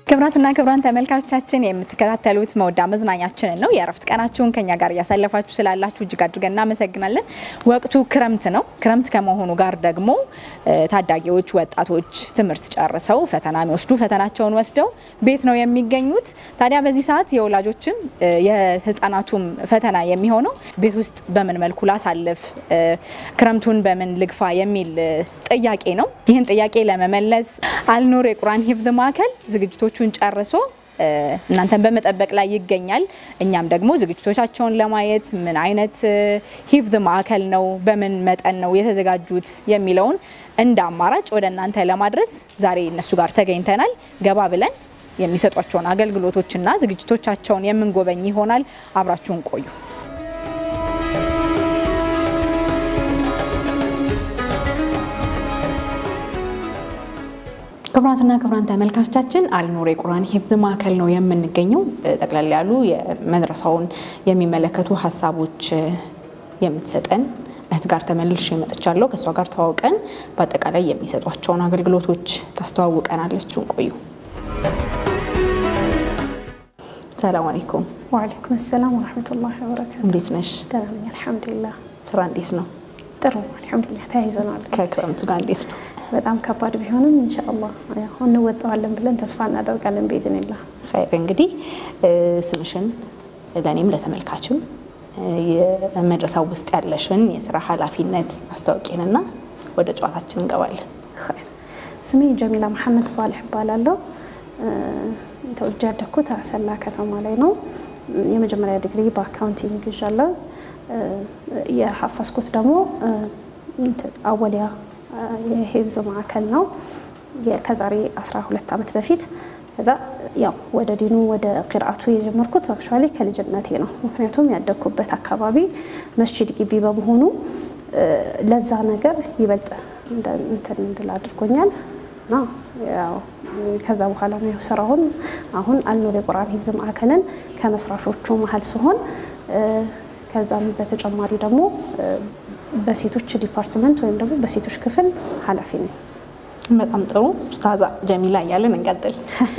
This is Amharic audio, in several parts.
ክብራትና ክብራን ተመልካቾቻችን የምትከታተሉት መወዳ መዝናኛችንን ነው። የእረፍት ቀናችሁን ከኛ ጋር እያሳለፋችሁ ስላላችሁ እጅግ አድርገን እናመሰግናለን። ወቅቱ ክረምት ነው። ክረምት ከመሆኑ ጋር ደግሞ ታዳጊዎች፣ ወጣቶች ትምህርት ጨርሰው ፈተና የሚወስዱ ፈተናቸውን ወስደው ቤት ነው የሚገኙት። ታዲያ በዚህ ሰዓት የወላጆችም የህፃናቱም ፈተና የሚሆነው ቤት ውስጥ በምን መልኩ ላሳልፍ፣ ክረምቱን በምን ልግፋ የሚል ጥያቄ ነው። ይህን ጥያቄ ለመመለስ አልኑር የቁርአን ሂፍዝ ማዕከል ዝግጅቶቹን ጨርሶ እናንተን በመጠበቅ ላይ ይገኛል። እኛም ደግሞ ዝግጅቶቻቸውን ለማየት ምን አይነት ሂፍዝ ማዕከል ነው፣ በምን መጠን ነው የተዘጋጁት የሚለውን እንደ አማራጭ ወደ እናንተ ለማድረስ ዛሬ እነሱ ጋር ተገኝተናል። ገባ ብለን የሚሰጧቸውን አገልግሎቶችና ዝግጅቶቻቸውን የምንጎበኝ ይሆናል። አብራችሁን ቆዩ። ክቡራትና ክቡራን ተመልካቾቻችን አልኑር የቁርአን ሂፍዝ ማዕከል ነው የምንገኘው። ጠቅላላ ያሉ የመድረሳውን የሚመለከቱ ሀሳቦች የምትሰጠን እህት ጋር ተመልሼ መጥቻለሁ። ከእሷ ጋር ተዋውቀን በአጠቃላይ የሚሰጧቸውን አገልግሎቶች ታስተዋውቀናለች። ቆዩ። ሰላም አለይኩም። ወአለይኩም ሰላም ወረሕመቱላሂ ወበረካቱ። እንዴት ነሽ? ደህና ነኝ አልሐምዱሊላህ። ስራ እንዴት ነው? ጥሩ አልሐምዱሊላህ። ተያይዘናል። ከክረምቱ ጋር እንዴት ነው? በጣም ከባድ ቢሆንም ኢንሻአላህ ያው እንወጣዋለን ብለን ተስፋ እናደርጋለን በኢዝኒላህ። ኸይር እንግዲህ ስምሽን ለእኔም ለተመልካችም የመድረሳው ውስጥ ያለሽን የስራ ኃላፊነት አስታውቂንና ወደ ጨዋታችን እንገባለን። ኸይር ስሜ ጀሚላ መሐመድ ሳሊሕ እባላለሁ። ተወልጄ ያደግኩት አሰላ ከተማ ላይ ነው። የመጀመሪያ ዲግሪ በአካውንቲንግ ይዣለሁ። የሐፈዝኩት ደግሞ አወሊያ የሂፍዝ ማዕከል ነው ከዛሬ 12 ዓመት በፊት። ከዛ ያው ወደ ዲኑ ወደ ቂርአቱ የጀመርኩት አክቹዋሊ ከልጅነቴ ነው። ምክንያቱም ያደግኩበት አካባቢ መስጂድ ግቢ በመሆኑ ለዛ ነገር ይበልጥ እንትን እንድል አድርጎኛል እና ያው ከዛ በኋላ ነው ያው ስራውን አሁን አልኑር የቁርአን ሂፍዝ ማዕከልን ከመስራቾቹ መሀል ሲሆን ከዛም በተጨማሪ ደግሞ በሴቶች ዲፓርትመንት ወይም ደግሞ በሴቶች ክፍል ኃላፊ ነኝ። በጣም ጥሩ ኡስታዛ ጀሚላ እያለን እንቀጥል።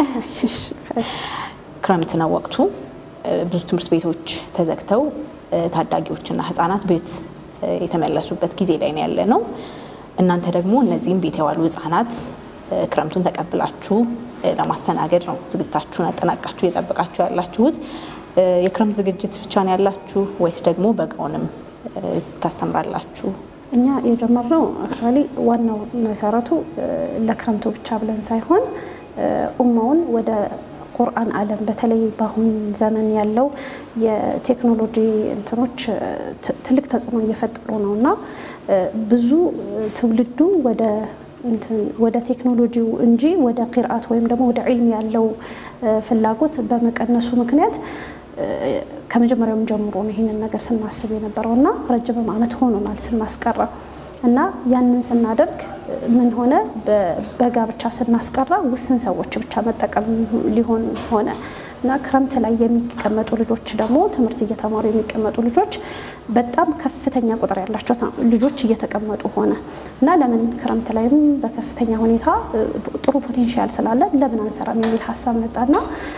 ክረምት ነው ወቅቱ። ብዙ ትምህርት ቤቶች ተዘግተው ታዳጊዎችና ህጻናት ቤት የተመለሱበት ጊዜ ላይ ነው ያለ ነው። እናንተ ደግሞ እነዚህም ቤት የዋሉ ህጻናት ክረምቱን ተቀብላችሁ ለማስተናገድ ነው ዝግጅታችሁን አጠናቃችሁ እየጠበቃችሁ ያላችሁት። የክረምት ዝግጅት ብቻ ነው ያላችሁ ወይስ ደግሞ በጋውንም ታስተምራላችሁ? እኛ የጀመርነው አክቹዋሊ ዋናው መሰረቱ ለክረምቱ ብቻ ብለን ሳይሆን ኡማውን ወደ ቁርአን ዓለም በተለይ በአሁን ዘመን ያለው የቴክኖሎጂ እንትኖች ትልቅ ተጽዕኖ እየፈጠሩ ነው እና ብዙ ትውልዱ ወደ ወደ ቴክኖሎጂው እንጂ ወደ ቂርአት ወይም ደግሞ ወደ ዒልም ያለው ፍላጎት በመቀነሱ ምክንያት ከመጀመሪያውም ጀምሮ ነው ይህንን ነገር ስናስብ የነበረው እና ረጅምም ዓመት ሆኖናል ስናስቀራ እና ያንን ስናደርግ ምን ሆነ በጋ ብቻ ስናስቀራ ውስን ሰዎች ብቻ መጠቀም ሊሆን ሆነ እና ክረምት ላይ የሚቀመጡ ልጆች ደግሞ ትምህርት እየተማሩ የሚቀመጡ ልጆች በጣም ከፍተኛ ቁጥር ያላቸው ልጆች እየተቀመጡ ሆነ እና ለምን ክረምት ላይም በከፍተኛ ሁኔታ ጥሩ ፖቴንሻል ስላለ ለምን አንሰራም የሚል ሀሳብ መጣና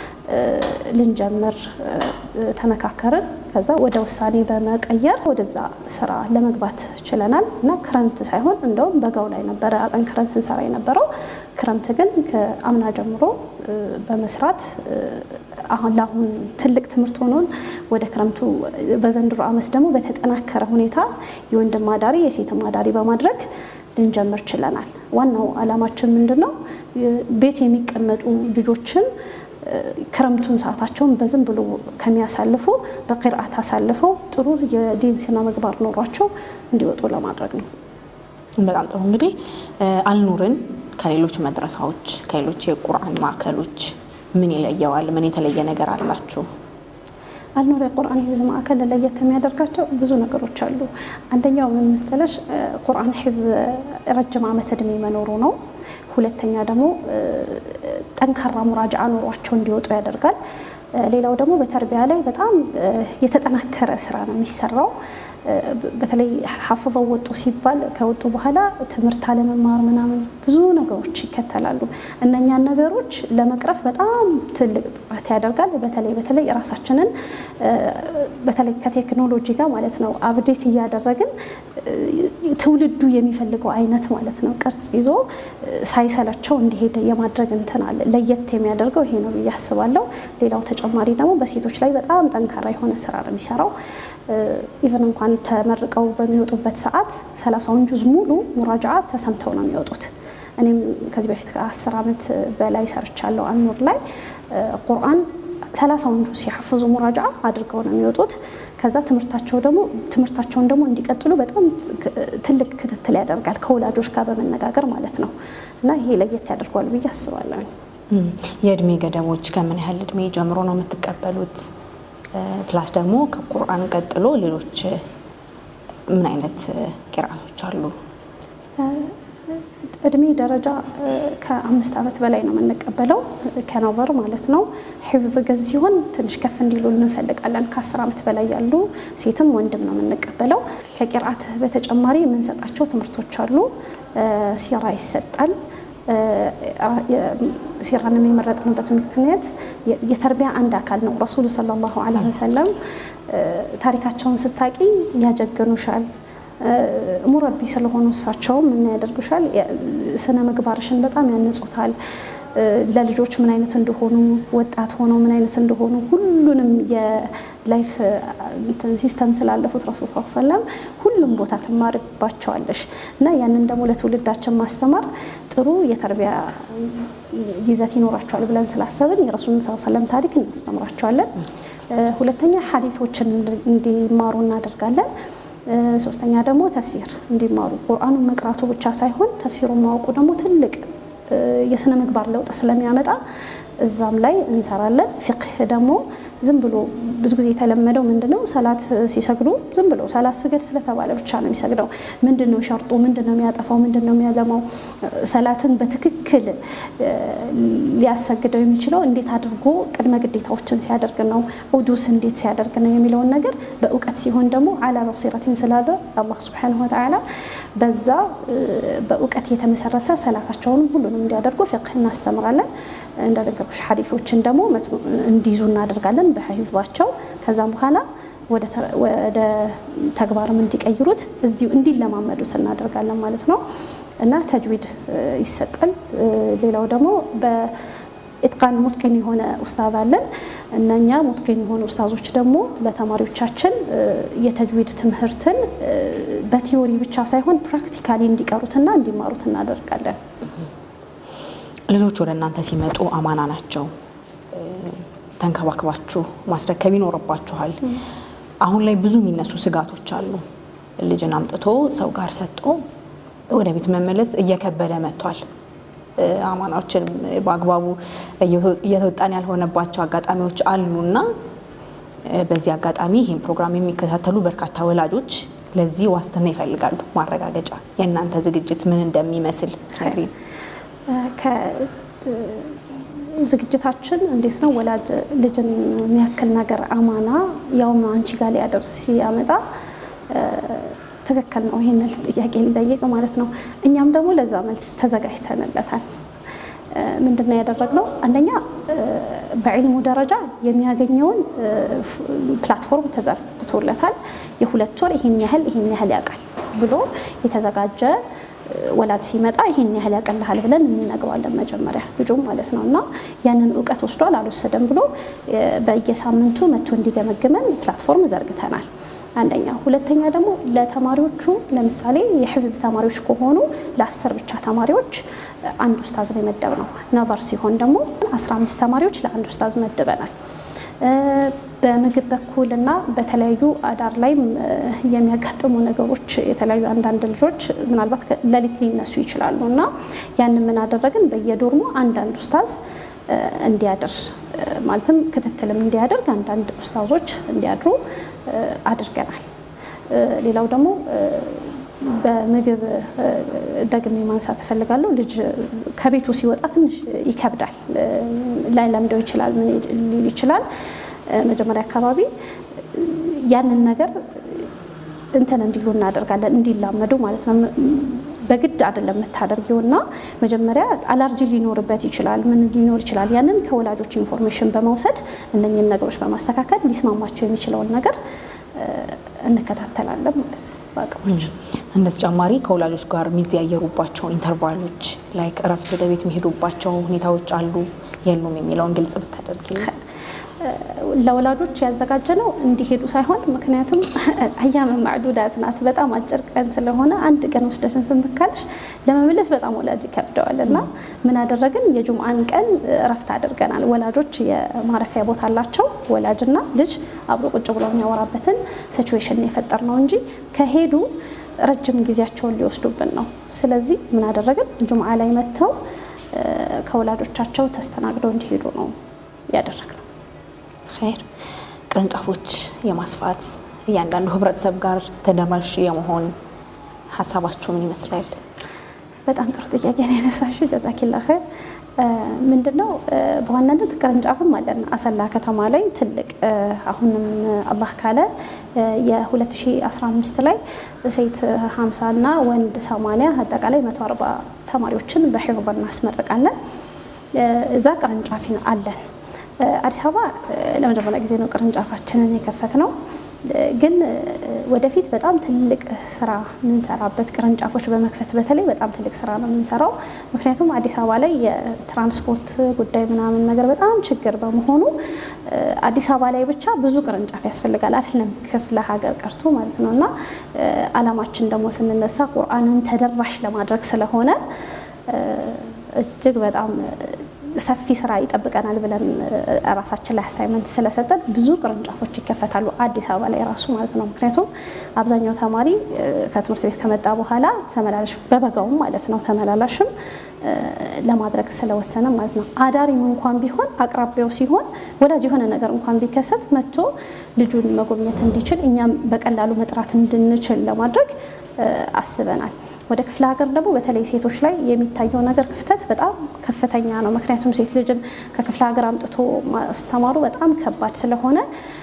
ልንጀምር ተመካከርን። ከዛ ወደ ውሳኔ በመቀየር ወደዛ ስራ ለመግባት ችለናል እና ክረምት ሳይሆን እንደውም በጋው ላይ ነበረ አጠንክረን ስንሰራ የነበረው። ክረምት ግን ከአምና ጀምሮ በመስራት አሁን ለአሁን ትልቅ ትምህርት ሆኖን ወደ ክረምቱ በዘንድሮ ዓመት ደግሞ በተጠናከረ ሁኔታ የወንድም አዳሪ የሴትም አዳሪ በማድረግ ልንጀምር ችለናል። ዋናው ዓላማችን ምንድን ነው? ቤት የሚቀመጡ ልጆችን ክረምቱን ሰዓታቸውን በዝም ብሎ ከሚያሳልፉ በቂርአት አሳልፈው ጥሩ የዲን ስነ ምግባር ኖሯቸው እንዲወጡ ለማድረግ ነው። በጣም ጥሩ። እንግዲህ አልኑርን ከሌሎች መድረሳዎች ከሌሎች የቁርአን ማዕከሎች ምን ይለየዋል? ምን የተለየ ነገር አላችሁ? አልኑር የቁርአን ሂፍዝ ማዕከል ለየት የሚያደርጋቸው ብዙ ነገሮች አሉ። አንደኛው ምን መሰለሽ፣ ቁርአን ሂፍዝ ረጅም ዓመት እድሜ መኖሩ ነው። ሁለተኛ ደግሞ ጠንካራ ሙራጃዓ ኖሯቸው እንዲወጡ ያደርጋል። ሌላው ደግሞ በተርቢያ ላይ በጣም የተጠናከረ ስራ ነው የሚሰራው። በተለይ ሀፍዘው ወጡ ሲባል ከወጡ በኋላ ትምህርት አለመማር ምናምን ብዙ ነገሩ ነገሮች ይከተላሉ። እነኛን ነገሮች ለመቅረፍ በጣም ትልቅ ጥረት ያደርጋል። በተለይ በተለይ ራሳችንን በተለይ ከቴክኖሎጂ ጋር ማለት ነው አብዴት እያደረግን ትውልዱ የሚፈልገው አይነት ማለት ነው ቅርጽ ይዞ ሳይሰለቸው እንዲሄድ የማድረግ እንትን አለ። ለየት የሚያደርገው ይሄ ነው ብዬ አስባለሁ። ሌላው ተጨማሪ ደግሞ በሴቶች ላይ በጣም ጠንካራ የሆነ ስራ ነው የሚሰራው። ኢቨን እንኳን ተመርቀው በሚወጡበት ሰዓት ሰላሳውን ጁዝ ሙሉ ሙራጃ ተሰምተው ነው የሚወጡት። እኔም ከዚህ በፊት ከአስር ዓመት በላይ ሰርቻለሁ አኑር ላይ ቁርአን ሰላሳውን ጁዝ ሲሐፍዙ ሙራጃ አድርገው ነው የሚወጡት። ከዛ ትምህርታቸው ደግሞ ትምህርታቸውን ደግሞ እንዲቀጥሉ በጣም ትልቅ ክትትል ያደርጋል ከወላጆች ጋር በመነጋገር ማለት ነው። እና ይሄ ለየት ያደርገዋል ብዬ አስባለሁ። የእድሜ ገደቦች ከምን ያህል እድሜ ጀምሮ ነው የምትቀበሉት? ፕላስ ደግሞ ከቁርአን ቀጥሎ ሌሎች ምን አይነት ቂራቶች አሉ? እድሜ ደረጃ ከአምስት ዓመት በላይ ነው የምንቀበለው ከኖቨር ማለት ነው። ሒፍዝ ግን ሲሆን ትንሽ ከፍ እንዲሉ እንፈልጋለን። ከአስር ዓመት በላይ ያሉ ሴትም ወንድም ነው የምንቀበለው። ከቂርአት በተጨማሪ የምንሰጣቸው ትምህርቶች አሉ። ሲራ ይሰጣል። ሲራንም የመረጥንበት ምክንያት የተርቢያ አንድ አካል ነው። ረሱሉ ሰለላሁ ዐለይሂ ወሰለም ታሪካቸውን ስታቂ ያጀግኑሻል። ሙረቢ ስለሆኑ እሳቸውም ምን ያደርጉሻል? ስነ ምግባርሽን በጣም ያነጹታል። ለልጆች ምን አይነት እንደሆኑ ወጣት ሆነው ምን አይነት እንደሆኑ ሁሉንም የላይፍ ሲስተም ስላለፉት ረሱል ስ ሰለም ሁሉም ቦታ ትማርባቸዋለሽ እና ያንን ደግሞ ለትውልዳችን ማስተማር ጥሩ የተርቢያ ይዘት ይኖራቸዋል ብለን ስላሰብን የረሱልን ስ ሰለም ታሪክ እናስተምራቸዋለን። ሁለተኛ ሀዲቶችን እንዲማሩ እናደርጋለን። ሶስተኛ ደግሞ ተፍሲር እንዲማሩ ቁርአኑን መቅራቱ ብቻ ሳይሆን ተፍሲሩን ማወቁ ደግሞ ትልቅ የስነ ምግባር ለውጥ ስለሚያመጣ እዛም ላይ እንሰራለን። ፊቅህ ደግሞ ዝም ብሎ ብዙ ጊዜ የተለመደው ምንድነው ሰላት ሲሰግዱ ዝም ብሎ ሰላት ስገድ ስለተባለ ብቻ ነው የሚሰግደው። ምንድነው ሸርጡ? ምንድነው የሚያጠፋው? ምንድነው የሚያለማው? ሰላትን በትክክል ሊያሰግደው የሚችለው እንዴት አድርጎ ቅድመ ግዴታዎችን ሲያደርግ ነው፣ ውዱስ እንዴት ሲያደርግ ነው የሚለውን ነገር በእውቀት ሲሆን ደግሞ አላ በሲረቲን ስላለ አላህ ሱብሓነሁ ወተዓላ በዛ በእውቀት የተመሰረተ ሰላታቸውን ሁሉንም እንዲያደርጉ ፊቅህ እናስተምራለን። እንደነገሮች ሐዲሶችን ደግሞ እንዲይዙ እናደርጋለን በሂፍዟቸው ከዛም በኋላ ወደ ተግባርም እንዲቀይሩት እዚሁ እንዲለማመዱት እናደርጋለን ማለት ነው እና ተጅዊድ ይሰጣል። ሌላው ደግሞ በኢትቃን ሙትቂን የሆነ ኡስታዝ አለን። እነኛ ሙትቂን የሆኑ ኡስታዞች ደግሞ ለተማሪዎቻችን የተጅዊድ ትምህርትን በቲዮሪ ብቻ ሳይሆን ፕራክቲካሊ እንዲቀሩትና እንዲማሩት እናደርጋለን። ልጆች ወደ እናንተ ሲመጡ አማና ናቸው። ተንከባክባችሁ ማስረከብ ይኖርባችኋል። አሁን ላይ ብዙ የሚነሱ ስጋቶች አሉ። ልጅን አምጥቶ ሰው ጋር ሰጥቶ ወደ ቤት መመለስ እየከበደ መጥቷል። አማናዎችን በአግባቡ እየተወጣን ያልሆነባቸው አጋጣሚዎች አሉና በዚህ አጋጣሚ ይህን ፕሮግራም የሚከታተሉ በርካታ ወላጆች ለዚህ ዋስትና ይፈልጋሉ፣ ማረጋገጫ የእናንተ ዝግጅት ምን እንደሚመስል ነግሪን። ዝግጅታችን እንዴት ነው? ወላጅ ልጅን የሚያክል ነገር አማና ያውም አንቺ ጋር ሊያደርስ ሲያመጣ ትክክል ነው። ይህንን ጥያቄ ሊጠይቅ ማለት ነው። እኛም ደግሞ ለዛ መልስ ተዘጋጅተንለታል። ምንድን ነው ያደረግነው? አንደኛ በዕልሙ ደረጃ የሚያገኘውን ፕላትፎርም ተዘርግቶለታል። የሁለት ወር ይህን ያህል ይህን ያህል ያውቃል ብሎ የተዘጋጀ ወላጅ ሲመጣ ይህን ያህል ያቀልሃል ብለን እንነግረዋለን መጀመሪያ ልጁም ማለት ነው። እና ያንን እውቀት ወስዷል አልወሰደም ብሎ በየሳምንቱ መጥቶ እንዲገመግመን ፕላትፎርም ዘርግተናል። አንደኛ። ሁለተኛ ደግሞ ለተማሪዎቹ ለምሳሌ የሕፍዝ ተማሪዎች ከሆኑ ለአስር ብቻ ተማሪዎች አንድ ኡስታዝ ነው የመደብ ነው። ነቨር ሲሆን ደግሞ 15 ተማሪዎች ለአንድ ኡስታዝ መድበናል። በምግብ በኩል እና በተለያዩ አዳር ላይ የሚያጋጥሙ ነገሮች የተለያዩ አንዳንድ ልጆች ምናልባት ሌሊት ሊነሱ ይችላሉ እና ያንን ምን አደረግን? በየዶርሙ አንዳንድ ኡስታዝ እንዲያድር ማለትም ክትትልም እንዲያደርግ አንዳንድ ኡስታዞች እንዲያድሩ አድርገናል። ሌላው ደግሞ በምግብ ደግሜ ማንሳት እፈልጋለሁ። ልጅ ከቤቱ ሲወጣ ትንሽ ይከብዳል፣ ላይለምደው ይችላል፣ ምን ሊል ይችላል። መጀመሪያ አካባቢ ያንን ነገር እንትን እንዲሉ እናደርጋለን፣ እንዲላመዱ ማለት ነው። በግድ አይደለም የምታደርጊው እና መጀመሪያ አላርጂ ሊኖርበት ይችላል፣ ምን ሊኖር ይችላል። ያንን ከወላጆች ኢንፎርሜሽን በመውሰድ እነኝህን ነገሮች በማስተካከል ሊስማማቸው የሚችለውን ነገር እንከታተላለን ማለት ነው በአቅሞች እንደ ተጨማሪ ከወላጆች ጋር የሚዘያየሩባቸው ኢንተርቫሎች ላይክ እረፍት ወደ ቤት የሚሄዱባቸው ሁኔታዎች አሉ የሉም የሚለውን ግልጽ ብታደርጊልን። ለወላጆች ያዘጋጀ ነው እንዲሄዱ ሳይሆን፣ ምክንያቱም አያም ማዕዱዳት ናት። በጣም አጭር ቀን ስለሆነ አንድ ቀን ወስደሽን ስንትካልሽ ለመመለስ በጣም ወላጅ ይከብደዋል እና ምን አደረግን? የጁምአን ቀን እረፍት አድርገናል። ወላጆች የማረፊያ ቦታ አላቸው። ወላጅና ልጅ አብሮ ቁጭ ብሎ የሚያወራበትን ሲቹዌሽን የፈጠር ነው እንጂ ከሄዱ ረጅም ጊዜያቸውን ሊወስዱብን ነው። ስለዚህ ምን አደረግን? ጁምአ ላይ መጥተው ከወላጆቻቸው ተስተናግደው እንዲሄዱ ነው ያደረግነው። ኸይር ቅርንጫፎች የማስፋት እያንዳንዱ ህብረተሰብ ጋር ተደራሽ የመሆን ሀሳባችሁ ምን ይመስላል? በጣም ጥሩ ጥያቄ ነው ያነሳሽው። ጀዛኪላ ኸይር። ምንድን ነው በዋናነት ቅርንጫፍም አለን አሰላ ከተማ ላይ ትልቅ አሁንም አላህ ካለ የ2015 ላይ ሴት 50 እና ወንድ 80 አጠቃላይ 140 ተማሪዎችን በሒፍዝ እናስመርቃለን። እዛ ቅርንጫፍ አለን። አዲስ አበባ ለመጀመሪያ ጊዜ ነው ቅርንጫፋችንን የከፈት ነው። ግን ወደፊት በጣም ትልቅ ስራ የምንሰራበት ቅርንጫፎች በመክፈት በተለይ በጣም ትልቅ ስራ ነው የምንሰራው። ምክንያቱም አዲስ አበባ ላይ የትራንስፖርት ጉዳይ ምናምን ነገር በጣም ችግር በመሆኑ አዲስ አበባ ላይ ብቻ ብዙ ቅርንጫፍ ያስፈልጋል፣ አይደለም ክፍለ ሀገር ቀርቶ ማለት ነው። እና አላማችን ደግሞ ስንነሳ ቁርአንን ተደራሽ ለማድረግ ስለሆነ እጅግ በጣም ሰፊ ስራ ይጠብቀናል ብለን ራሳችን ላይ አሳይመንት ስለሰጠን ብዙ ቅርንጫፎች ይከፈታሉ አዲስ አበባ ላይ ራሱ ማለት ነው። ምክንያቱም አብዛኛው ተማሪ ከትምህርት ቤት ከመጣ በኋላ ተመላላሽ በበጋውም ማለት ነው ተመላላሽም ለማድረግ ስለወሰነ ማለት ነው። አዳሪም እንኳን ቢሆን አቅራቢያው ሲሆን ወላጅ የሆነ ነገር እንኳን ቢከሰት መጥቶ ልጁን መጎብኘት እንዲችል እኛም በቀላሉ መጥራት እንድንችል ለማድረግ አስበናል። ወደ ክፍለ ሀገር ደግሞ በተለይ ሴቶች ላይ የሚታየው ነገር ክፍተት በጣም ከፍተኛ ነው። ምክንያቱም ሴት ልጅን ከክፍለ ሀገር አምጥቶ ማስተማሩ በጣም ከባድ ስለሆነ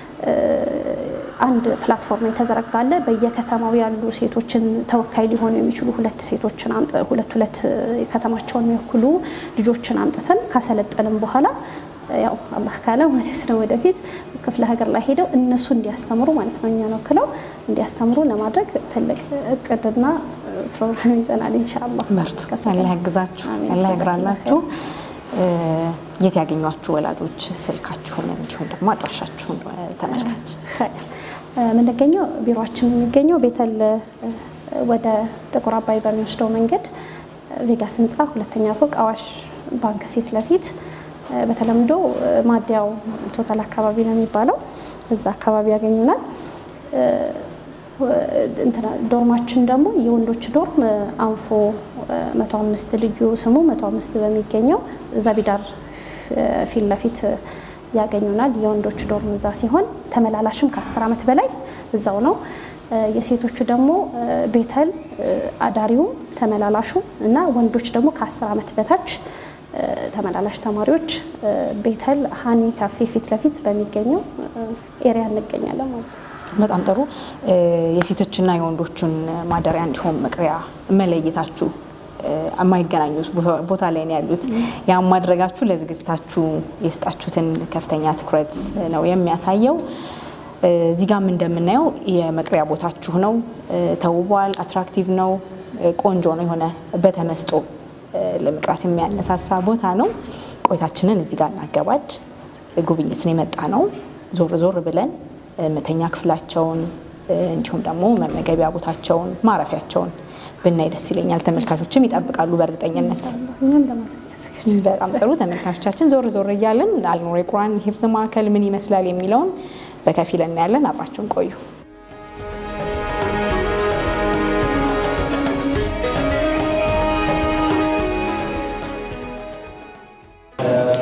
አንድ ፕላትፎርም የተዘረጋለ በየከተማው ያሉ ሴቶችን ተወካይ ሊሆኑ የሚችሉ ሁለት ሴቶችን ሁለት ሁለት ከተማቸውን የሚወክሉ ልጆችን አምጥተን ካሰለጠንም በኋላ ያው አላህ ካለ ማለት ነው ወደፊት ክፍለ ሀገር ላይ ሄደው እነሱ እንዲያስተምሩ ማለት ነው እኛን ወክለው እንዲያስተምሩ ለማድረግ ትልቅ እቅድና ፕሮግራም ይዘናል። ኢንሻአላህ መርቱ አላህ ያግዛችሁ፣ አላህ ያግራላችሁ። የት ያገኟችሁ ወላጆች ስልካችሁን እንዲሁም ደግሞ አድራሻችሁን ተመልካች የምንገኘው ቢሮችን የሚገኘው ቤተል ወደ ጥቁር አባይ በሚወስደው መንገድ ቬጋስ ህንፃ ሁለተኛ ፎቅ አዋሽ ባንክ ፊት ለፊት በተለምዶ ማዲያው ቶታል አካባቢ ነው የሚባለው። እዛ አካባቢ ያገኙናል። ዶርማችን ደግሞ የወንዶች ዶርም አንፎ መቶ አምስት ልዩ ስሙ መቶ አምስት በሚገኘው ዛቢዳር ፊት ለፊት ያገኙናል። የወንዶች ዶርም እዛ ሲሆን ተመላላሽም ከአስር ዓመት በላይ እዛው ነው። የሴቶቹ ደግሞ ቤተል አዳሪውም ተመላላሹ እና ወንዶች ደግሞ ከአስር ዓመት በታች ተመላላሽ ተማሪዎች ቤተል ሀኒ ካፌ ፊት ለፊት በሚገኘው ኤሪያ እንገኛለን ማለት ነው። በጣም ጥሩ። የሴቶችና የወንዶችን ማደሪያ እንዲሆን መቅሪያ መለየታችሁ የማይገናኙ ቦታ ላይ ነው ያሉት። ያም ማድረጋችሁ ለዝግጅታችሁ የሰጣችሁትን ከፍተኛ ትኩረት ነው የሚያሳየው። እዚህ ጋም እንደምናየው የመቅሪያ ቦታችሁ ነው። ተውቧል፣ አትራክቲቭ ነው፣ ቆንጆ ነው። የሆነ በተመስጦ ለመቅራት የሚያነሳሳ ቦታ ነው። ቆይታችንን እዚህ ጋር እናገባድ። ጉብኝትን የመጣ ነው። ዞር ዞር ብለን መተኛ ክፍላቸውን እንዲሁም ደግሞ መመገቢያ ቦታቸውን፣ ማረፊያቸውን ብናይ ደስ ይለኛል። ተመልካቾችም ይጠብቃሉ በእርግጠኝነት። በጣም ጥሩ ተመልካቾቻችን፣ ዞር ዞር እያለን አልኑር የቁርአን ሂፍዝ ማዕከል ምን ይመስላል የሚለውን በከፊል እናያለን። አብራችሁን ቆዩ።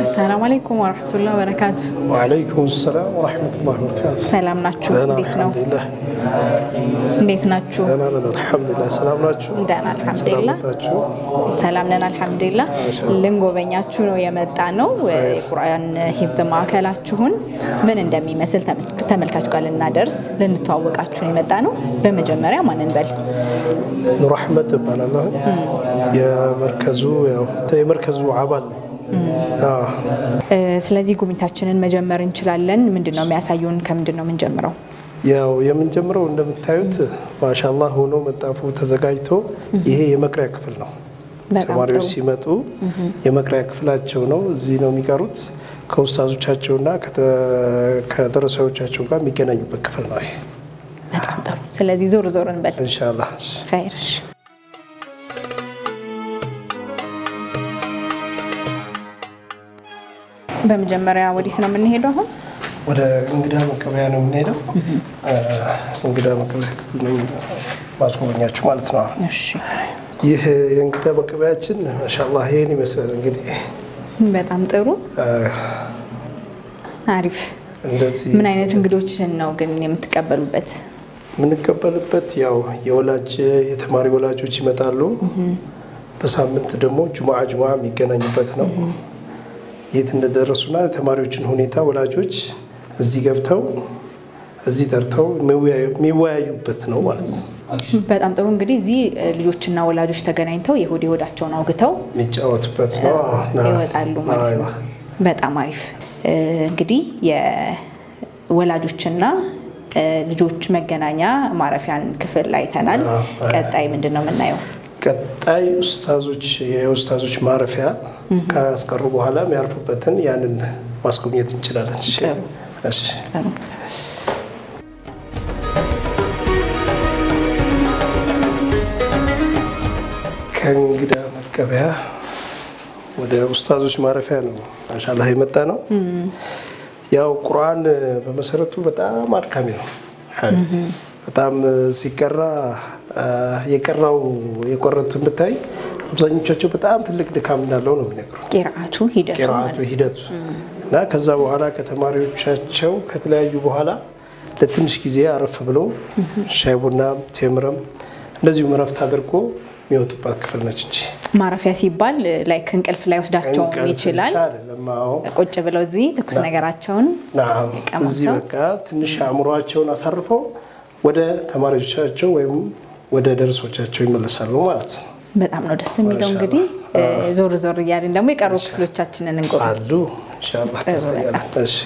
ሰላም አለይኩም ወረሕመቱላህ ወበረካቱ። ወዓለይኩም ሰላም ወረሕመቱላህ ወበረካቱ። ሰላም ናችሁ? ደህና እንዴት ነው? አልሐምዱሊላህ። እንዴት ናችሁ? ደህና ነን አልሐምዱሊላህ። ሰላም ናችሁ? ደህና አልሐምዱሊላህ። ሰላም ናችሁ? ሰላም ነን አልሐምዱሊላህ። ማሻአላህ። ልንጎበኛችሁ ነው የመጣ ነው። የቁርአን ሂፍዝ ማዕከላችሁን ምን እንደሚመስል ተመልክ- ተመልካች ጋር ልናደርስ ልንተዋወቃችሁ ነው የመጣ ነው። በመጀመሪያ ማንን በል ኑር አሕመድ እባላለሁ። የመርከዙ ያው የመርከዙ አባል ነኝ። አዎ። እ፣ ስለዚህ ጉብኝታችንን መጀመር እንችላለን። ምንድን ነው የሚያሳዩን? ከምንድን ነው የምንጀምረው? ያው የምንጀምረው እንደምታዩት ማሻአላህ ሆኖ መጣፉ ተዘጋጅቶ ይሄ የመቅሪያ ክፍል ነው። በጣም ተማሪዎች ጥሩ። ሲመጡ የመቅሪያ ክፍላቸው ነው። እዚህ ነው የሚቀሩት ከኡስታዞቻቸውና ከተ- ከደረሰዎቻቸው ጋር የሚገናኙበት ክፍል ነው ይሄ በጣም ጥሩ። ስለዚህ ዞር ዞር እንበል። ኢንሻአላህ። ኸይር እሺ። በመጀመሪያ ወዴት ነው የምንሄደው አሁን? ወደ እንግዳ መቀበያ ነው የምንሄደው። እንግዳ መቀበያ ክፍል ነው ማስጎበኛችሁ ማለት ነው። እሺ ይህ የእንግዳ መቀበያችን ማሻአላህ ይሄን ይመስላል። እንግዲህ በጣም ጥሩ አሪፍ። እንደዚህ ምን አይነት እንግዶችን ነው ግን የምትቀበሉበት? የምንቀበልበት ያው የወላጅ የተማሪ ወላጆች ይመጣሉ። በሳምንት ደግሞ ጁምዓ ጁምዓ የሚገናኙበት ነው። የት እንደደረሱና የተማሪዎችን ሁኔታ ወላጆች እዚህ ገብተው እዚህ ጠርተው የሚወያዩበት ነው ማለት ነው። በጣም ጥሩ እንግዲህ እዚህ እ, ልጆችና ወላጆች ተገናኝተው የሆድ የሆዳቸውን አውግተው የሚጫወቱበት ነው ና- ይወጣሉ ማለት ነው። አይዋ። በጣም አሪፍ እ፣ እንግዲህ የወላጆችና እ, ልጆች መገናኛ ማረፊያን ክፍል አይተናል። አዎ፣ አዎ። ቀጣይ ምንድን ነው የምናየው? ቀጣይ ኡስታዞች የኡስታዞች ማረፊያ ካስቀሩ በኋላ የሚያርፉበትን ያንን ማስጎብኘት እንችላለን። እሺ? ጥሩ። እሺ። ጥሩ ከእንግዳ መቀበያ ወደ ኡስታዞች ማረፊያ ነው ማሻላህ የመጣ ነው። ያው ቁርአን በመሰረቱ በጣም አድካሚ ነው። በጣም ሲቀራ የቀራው የቆረቱን ብታይ አብዛኞቻቸው በጣም ትልቅ ድካም እንዳለው ነው የሚነግሩ ቂርአቱ ሂደቱ ቂራአቱ ማለት ነው። ሂደቱ እና ከዛ በኋላ ከተማሪዎቻቸው ከተለያዩ በኋላ ለትንሽ ጊዜ አረፍ ብሎ ሻይ ቡናም ቴምርም እንደዚሁም እረፍት አድርጎ የሚወጡባት ክፍል ነች እንጂ ማረፊያ ሲባል ላይክ እንቅልፍ ላይ ወስዳቸውም እንቅልፍ ይችላል። ብቻ አይደለም። አዎ ቁጭ ብለው እዚህ ትኩስ ነገራቸውን ናም ቀመሰው። እዚህ በቃ ትንሽ አእምሯቸውን አሳርፈው ወደ ተማሪዎቻቸው ወይም ወደ ደርሶቻቸው ይመለሳሉ ማለት ነው። በጣም ነው ደስ የሚለው። እንግዲህ እ፣ ዞር ዞር እያልን ደግሞ የቀሩ ክፍሎቻችንን እንጎ አሉ ኢንሻአላህ ጥሩ ታሳያለን። እሺ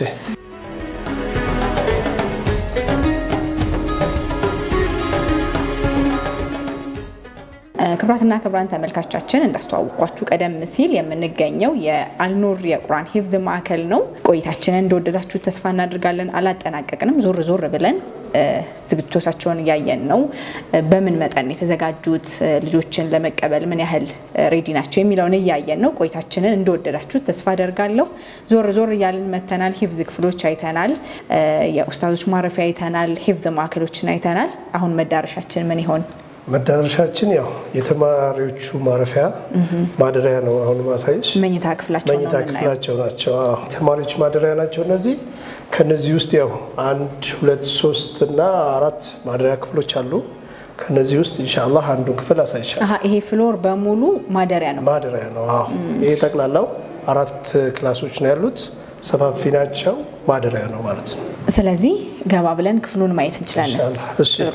ክብራትና ክብራን ተመልካቾቻችን እንዳስተዋወቋችሁ ቀደም ሲል የምንገኘው የአልኑር የቁርአን ሂፍዝ ማዕከል ነው። ቆይታችንን እንደወደዳችሁ ተስፋ እናደርጋለን። አላጠናቀቅንም። ዞር ዞር ብለን እ፣ ዝግጅቶቻቸውን እያየን ነው። እ፣ በምን መጠን የተዘጋጁት እ፣ ልጆችን ለመቀበል ምን ያህል እ፣ ሬዲ ናቸው የሚለውን እያየን ነው። ቆይታችንን እንደወደዳችሁ ተስፋ አደርጋለሁ። ዞር ዞር እያልን መተናል። ሂፍዝ ክፍሎች አይተናል። እ፣ የኡስታዞች ማረፊያ አይተናል። ሂፍዝ ማዕከሎችን አይተናል። አሁን መዳረሻችን ምን ይሆን? መዳረሻችን ያው የተማሪዎቹ ማረፊያ ማደሪያ ነው። አሁን ማሳየሽ መኝታ ክፍላቸው ነው መኝታ የምናየው። ክፍላቸው ናቸው። አዎ፣ ተማሪዎች ማደሪያ ናቸው እነዚህ። ከነዚህ ውስጥ ያው አንድ ሁለት ሶስት እና አራት ማደሪያ ክፍሎች አሉ። ከነዚህ ውስጥ ኢንሻአላህ አንዱን ክፍል አሳይሻል። አሀ ይሄ ፍሎር በሙሉ ማደሪያ ነው። ማደሪያ ነው። አዎ፣ ይሄ ጠቅላላው አራት ክላሶች ነው ያሉት። ሰፋፊ ናቸው። ማደሪያ ነው ማለት ነው። ስለዚህ ገባ ብለን ክፍሉን ማየት እንችላለን። ኢንሻአላህ እሺ። ጥሩ።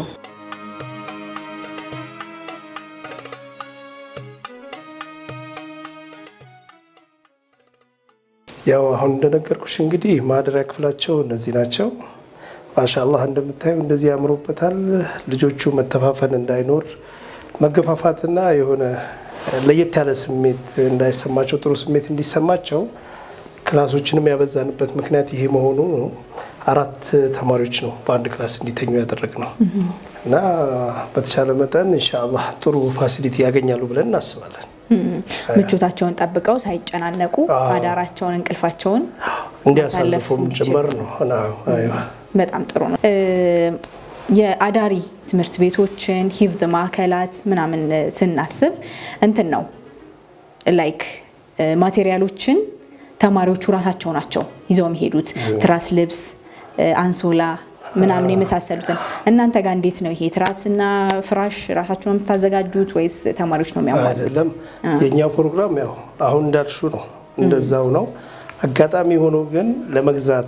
ያው አሁን እንደነገርኩሽ እንግዲህ ማደሪያ ክፍላቸው እነዚህ ናቸው። ማሻአላህ እንደምታዩ እንደዚህ ያምሮበታል። ልጆቹ መተፋፈን እንዳይኖር መገፋፋትና የሆነ ለየት ያለ ስሜት እንዳይሰማቸው ጥሩ ስሜት እንዲሰማቸው ክላሶችንም ያበዛንበት ምክንያት ይሄ መሆኑ ነው። አራት ተማሪዎች ነው በአንድ ክላስ እንዲተኙ ያደረግ ነው እና በተቻለ መጠን ኢንሻአላህ ጥሩ ፋሲሊቲ ያገኛሉ ብለን እናስባለን። ምቾታቸውን ጠብቀው ሳይጨናነቁ አዳራቸውን እንቅልፋቸውን እንዲያሳልፉም እንዲችሉ። ጭምር ነው። አዎ፣ አይዋ። በጣም ጥሩ ነው። እ፣ የአዳሪ ትምህርት ቤቶችን ሂፍዝ ማዕከላት ምናምን ስናስብ እንትን ነው ላይክ ማቴሪያሎችን ተማሪዎቹ ራሳቸው ናቸው ይዘው የሚሄዱት ትራስ፣ ልብስ፣ አንሶላ ምናምን የመሳሰሉትን። እናንተ ጋር እንዴት ነው ይሄ? ትራስና ፍራሽ ራሳችሁ ነው የምታዘጋጁት ወይስ ተማሪዎች ነው የሚያሟሉት? አይደለም። የእኛ ፕሮግራም ያው አሁን እንዳልሹ ነው፣ እንደዛው ነው። አጋጣሚ ሆኖ ግን ለመግዛት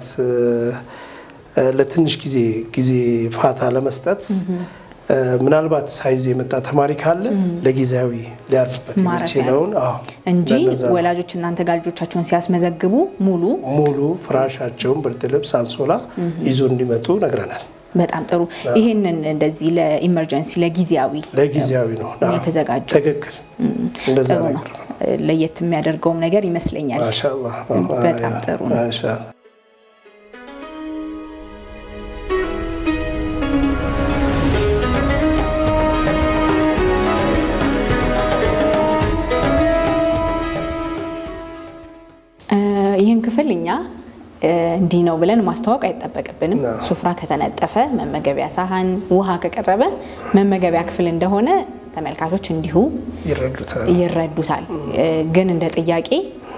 ለትንሽ ጊዜ ጊዜ ፋታ ለመስጠት ምናልባት ሳይዝ የመጣ ተማሪ ካለ ለጊዜያዊ ሊያርፍበት የሚችለውን እንጂ ወላጆች እናንተ ጋር ልጆቻቸውን ሲያስመዘግቡ ሙሉ ሙሉ ፍራሻቸውን፣ ብርድ ልብስ፣ አንሶላ ይዞ እንዲመጡ ነግረናል። በጣም ጥሩ። ይህንን እንደዚህ ለኢመርጀንሲ ለጊዜያዊ ለጊዜያዊ ነው የተዘጋጀው። ትክክል፣ እንደዛ ጥሩ ነው። ነገር ነው። ለየት የሚያደርገውም ነገር ይመስለኛል። ማሻአላህ በጣም ጥሩ ነው። ማሻአላህ ይህን ክፍል እኛ እንዲህ ነው ብለን ማስተዋወቅ አይጠበቅብንም። አዎ። ሱፍራ ከተነጠፈ፣ መመገቢያ ሳህን፣ ውሃ ከቀረበ መመገቢያ ክፍል እንደሆነ ተመልካቾች እንዲሁ ይረዱታል። ይረዱታል። ግን እንደ ጥያቄ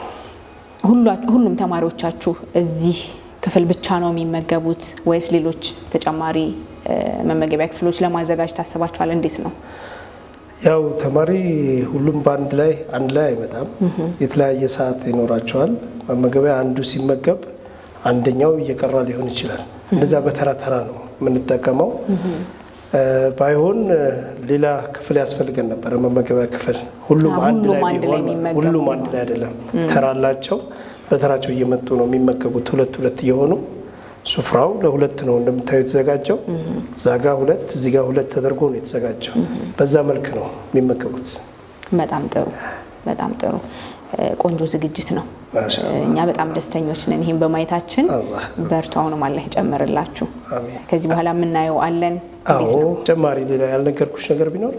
ሁሏ- ሁሉም ተማሪዎቻችሁ እዚህ ክፍል ብቻ ነው የሚመገቡት ወይስ ሌሎች ተጨማሪ እ፣ መመገቢያ ክፍሎች ለማዘጋጀት ታስባችኋል? እንዴት ነው? ያው ተማሪ ሁሉም በአንድ ላይ አንድ ላይ አይመጣም። የተለያየ ሰዓት ይኖራቸዋል። መመገቢያ አንዱ ሲመገብ አንደኛው እየቀራ ሊሆን ይችላል። እንደዛ በተራ ተራ ነው የምንጠቀመው። እ፣ ባይሆን እ፣ ሌላ ክፍል ያስፈልገን ነበረ፣ መመገቢያ ክፍል። ሁሉም አንድ ሁሉም ላይ አንድ ላይ ቢሆን የሚመገቡ ሁሉም አንድ ላይ አይደለም። ተራ አላቸው። በተራቸው እየመጡ ነው የሚመገቡት፣ ሁለት ሁለት እየሆኑ ሱፍራው ለሁለት ነው እንደምታዩ የተዘጋጀው። እዛ ጋ ሁለት እዚህ ጋር ሁለት ተደርጎ ነው የተዘጋጀው። በዛ መልክ ነው የሚመገቡት። በጣም ጥሩ በጣም ጥሩ እ፣ ቆንጆ ዝግጅት ነው። ማሻአላህ። እኛ በጣም ደስተኞች ነን ይህን በማየታችን። አላህ በርቱ። አሁንም አላህ ይጨምርላችሁ። አሜን። ከዚህ በኋላ የምናየው አለን። እንዴት አዎ ነው? ተጨማሪ ሌላ ያልነገርኩሽ ነገር ቢኖር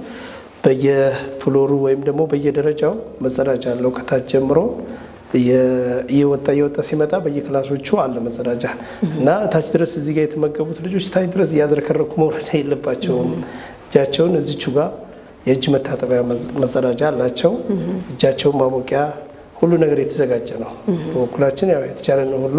በየፍሎሩ ወይም ደግሞ በየደረጃው መጸዳጃ አለው። ከታች ጀምሮ እየ- እየወጣ እየወጣ ሲመጣ በየክላሶቹ አለ መጸዳጃ እና ታች ድረስ እዚህ ጋር የተመገቡት ልጆች ታች ድረስ እያዝረከረኩ መውረድ የለባቸውም። እጃቸውን እዚቹ ጋር የእጅ መታጠቢያ መጽ- መጸዳጃ አላቸው። እጃቸውን ማሞቂያ ሁሉ ነገር የተዘጋጀ ነው። በበኩላችን ያው የተቻለን ሁሉ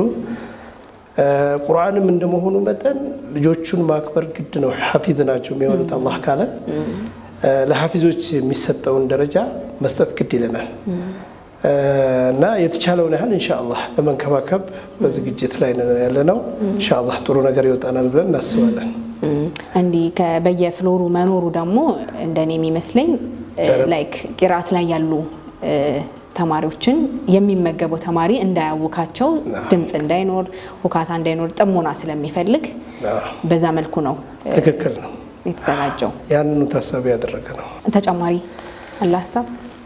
እ፣ ቁርአንም እንደመሆኑ መጠን ልጆቹን ማክበር ግድ ነው። ሐፊዝ ናቸው የሚሆኑት አላህ ካለ እ፣ ለሐፊዞች የሚሰጠውን ደረጃ መስጠት ግድ ይለናል እ፣ እና የተቻለውን ያህል ኢንሻአላህ ለመንከባከብ በዝግጅት ላይ ነን ያለ ነው። ኢንሻአላህ ጥሩ ነገር ይወጣናል ብለን እናስባለን። እም፣ እንዲህ ከ- በየፍሎሩ መኖሩ ደግሞ እንደኔ የሚመስለኝ እ፣ ላይክ ቂራት ላይ ያሉ እ፣ ተማሪዎችን የሚመገበው ተማሪ እንዳያውካቸው ድምፅ እንዳይኖር ሁካታ እንዳይኖር ጥሞና ስለሚፈልግ አዎ፣ በዛ መልኩ ነው እ፣ ትክክል ነው። የተዘጋጀው። ያንኑ ታሳቢ ያደረገ ነው። ተጨማሪ አለ ሀሳብ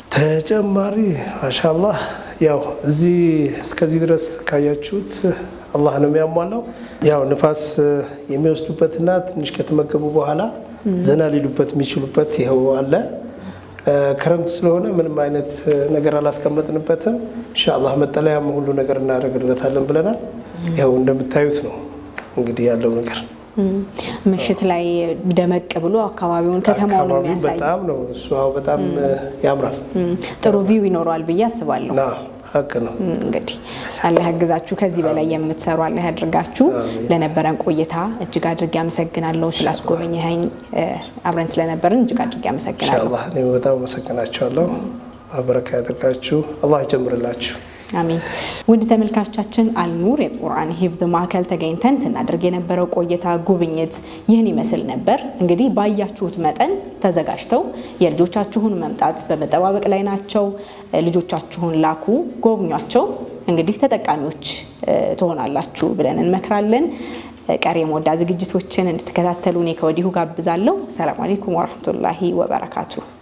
ተጨማሪ ማሻአላህ ያው እዚህ እስከዚህ ድረስ ካያችሁት አላህ ነው የሚያሟላው። ያው ንፋስ የሚወስዱበትና ትንሽ ከተመገቡ በኋላ ዘና ሊሉበት የሚችሉበት ይኸው አለ። ክረምት ስለሆነ ምንም አይነት ነገር አላስቀመጥንበትም። ኢንሻአላህ መጠለያም ሁሉ ነገር እናደርግለታለን ብለናል። ይኸው እንደምታዩት ነው እንግዲህ ያለው ነገር እም፣ ምሽት ላይ ደመቅ ብሎ አካባቢውን ከተማውን አካባቢው የሚያሳይ በጣም ነው እሱ አዎ በጣም ያምራል እም፣ ጥሩ ቪው ይኖረዋል ብዬ አስባለሁ። እና ሀቅ ነው። እንግዲህ አላህ ያግዛችሁ፣ ከዚህ በላይ የምትሰሩ አላህ ያድርጋችሁ። ለነበረን ቆይታ እጅግ አድርጌ አመሰግናለሁ። ስላስጎበኘኸኝ እ፣ አብረን ስለነበርን እጅግ አድርጌ አመሰግናለሁ። ኢንሻአላህ እኔ በጣም አመሰግናችኋለሁ። በረካ ያደርጋችሁ፣ አላህ ይጨምርላችሁ። አሚን። ውድ ተመልካቾቻችን አልኑር የቁርአን ሂፍዝ ማዕከል ተገኝተን ስናደርግ የነበረው ቆይታ ጉብኝት ይህን ይመስል ነበር። እንግዲህ ባያችሁት መጠን ተዘጋጅተው የልጆቻችሁን መምጣት በመጠባበቅ ላይ ናቸው። ልጆቻችሁን ላኩ፣ ጎብኟቸው። እንግዲህ ተጠቃሚዎች እ፣ ትሆናላችሁ ብለን እንመክራለን። ቀሪ የሞዳ ዝግጅቶችን እንድትከታተሉ እኔ ከወዲሁ ጋብዛለሁ። ሰላም አለይኩም ወረህመቱላሂ ወበረካቱ።